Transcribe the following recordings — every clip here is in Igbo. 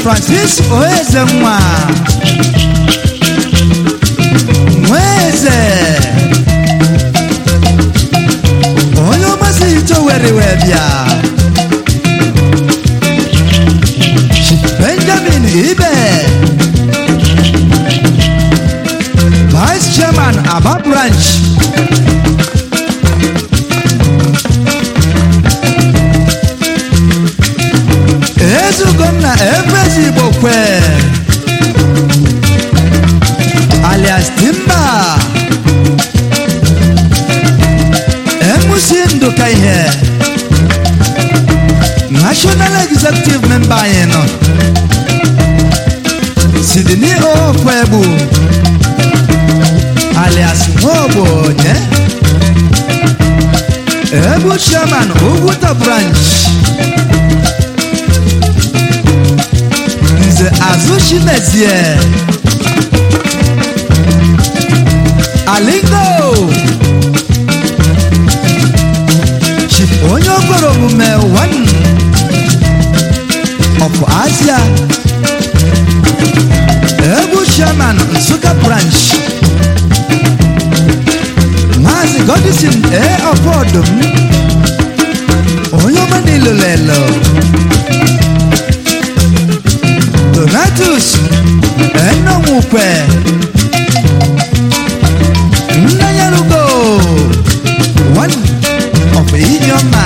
francis oeze nwa nweze onye ọmasị ito were wee bịa benjamin ibe vice chairman aba branch ezugonna efrezi igbo kwe alias timba emusi ndụka ihe national executive member anyị nọ sidini ofebu alias nwaogbonye ebu chairman ugwuta branch nze azụ chimezie alingo chi onye okporo omume one of asia egwu chairman nsụka branch maazị godison a ọfọdụm onye ọma n'ilolelo donatus enonwukwe nnanyarugo one of inyoma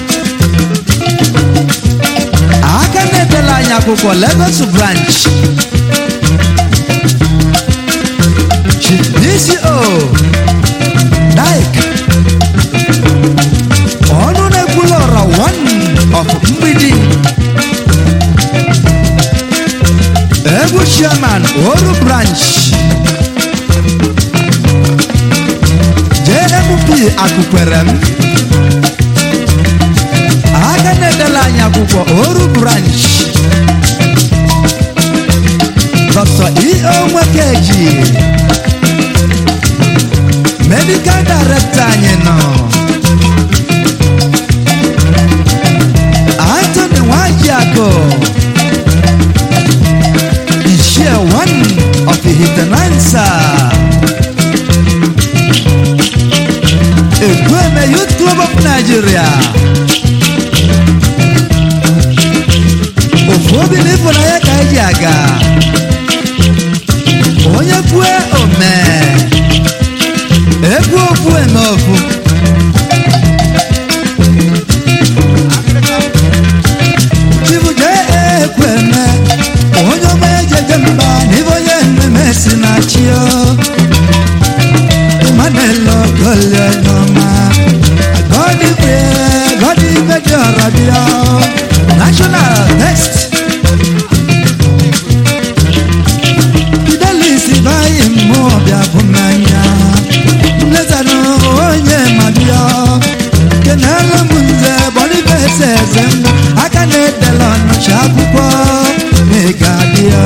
aka na-edela anyị akwụkwọ lagos branch dco dik ọnụ na-ekwula ọra one of mgbidi egwu chairman oru branch jmp akụkwere m aka na-edela anyị akwụkwọ oru branch dr eo nwekeji medical director anyị nọ anthony nwajiakụ Ishia one of the Hitanansa. Ekweme Youth Club of Nigeria. Ofu obi n'ịfụna ya ka eji aga. Onye kwue ome. Ekwu ofu eme ofu. Chibuje ekweme. Onye ọma ejeje mba n'ibe onye mmemme si na chi o. Manelo gole n'ọma. Gọdị kwe, gọdị ibe dị ọra bịa. National text. Fidelis bayi mmụọ bịa bụ mmanya. Nlezanụ onye ma bịa. Kenelu m nze bọdịbe eze eze m. Aka na-edela ọnụcha akwụkwọ. Mega bịa.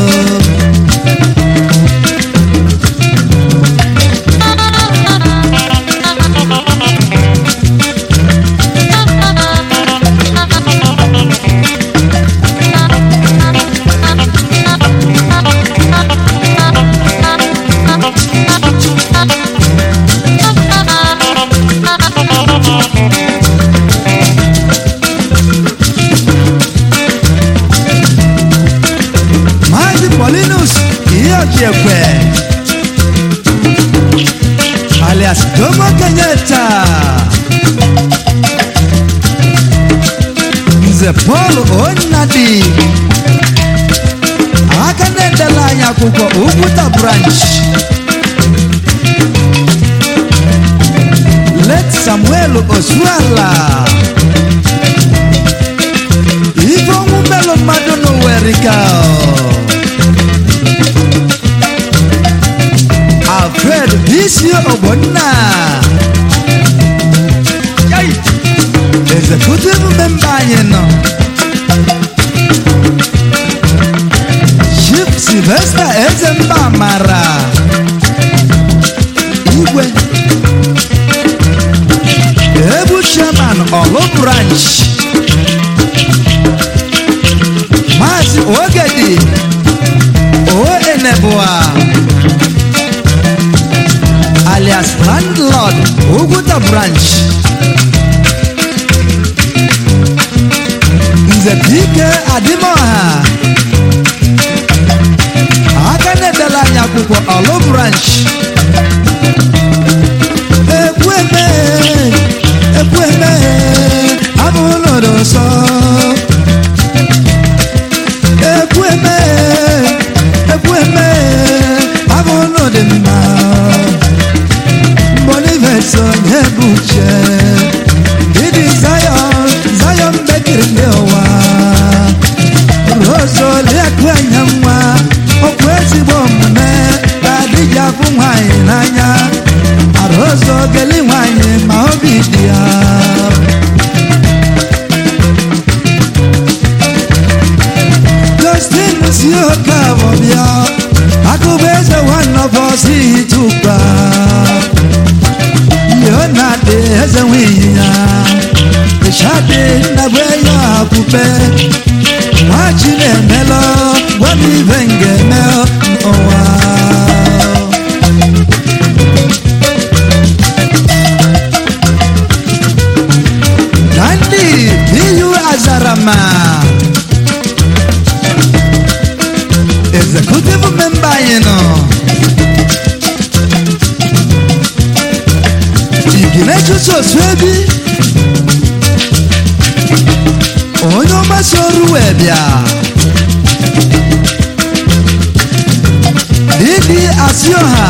Maazị Paulinus Iheojiekwe alias Jomo Kenyatta Nze Paul Onnadi aka na-edela anyị akwụkwọ Ugwuta branch Let Samuel Osuala ife ọnwụ melụ mmadụ n'ụwerika alfred bisi ogbonna Yai! executive member anyị nọ chief sylvester ezemba mara igwe ebu chairman olu branch maazị oge ụwa alias landlord Oguta branch Nze Dike Adimoha aka na-edela anyị akwụkwọ Olu branch ekweme ekweme abụlụrụ nsọ ekweme ekweme abụlụ dị mma boniface onye bụ uche ịdị zion zion bekiri ndị ụwa rozoliakụ anya nwa okwu ezigbo omume ka adịghị afụ nwaanyị n'anya arozo geli nwaanyị ma obi dị ya justin si oke abọ bịa akụba eze nwanọbọsi tukpa leonard eze nwunye ya shade nagbe ya akpụkpe nwachi na-emelọ gwa m ibe m ga-eme n'ụwa na ndị iyu azarama executive member anyị nọ iginechuso osu ebi onye ọgbasa ọrụ wee bịa didi asioha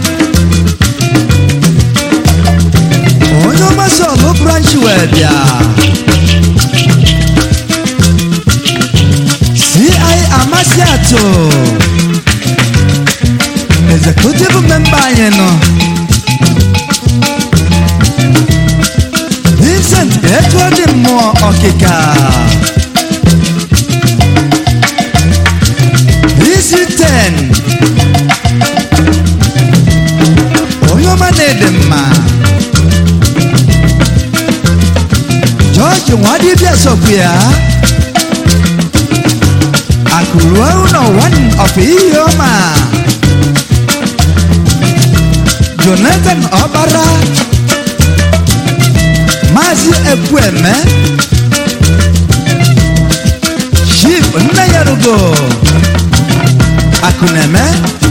onye ọgbasa ọlụ branch wee bịa ci amasị atụ executive member anyị nọ vincent etu ọ dị mmụọ ọkịka isi 10 onye ọma na-ede mma jọji nwadibịa sokwu ya akụruo ụlọ one of ihe ọma jonathan ọbara maazị ekwueme chief nne ya rugo akụneme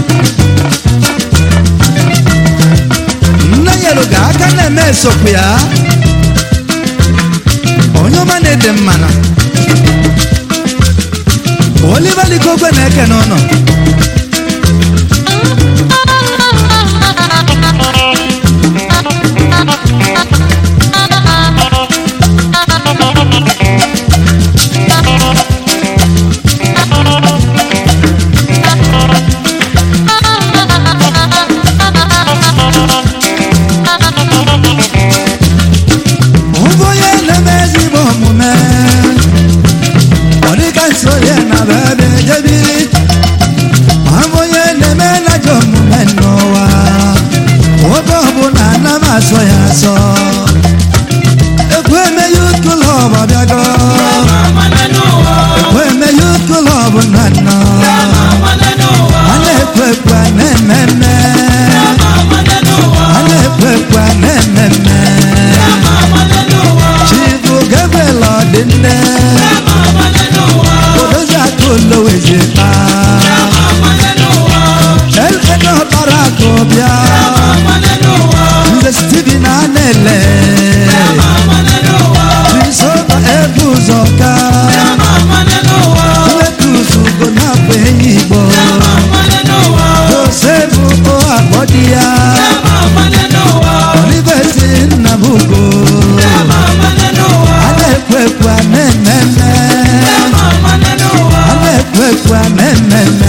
nne ya rugo aka na-eme esokwu ya onye ọma na-ede mmanụ oliver likogwe na-eke n'ụlọ Ụbụ onye na-eme ezigbo omume ọ dịka nso ya na bebe jebiri ma bụ onye na-eme najọ omume n'ụwa oge ọbụla ana m asọ ya asọ ekwu eme yut klọb abịago ekwu eme yut klọb na nnọ a na-ekwu ekwu a na-eme mme a na-ekwu ekwu a na-eme mme chibu gabriel ọdịnne odozi aka olowezi kpa elena ọkpara akụ bịa nze steven anele prisova ebe ụzọ ka wetusu go na-abụ enyi igbo josefu o akpọ di ya oliveti nnabugo a na-ekwu ekwu a na-eme mme a na-ekwu ekwu a na-eme mme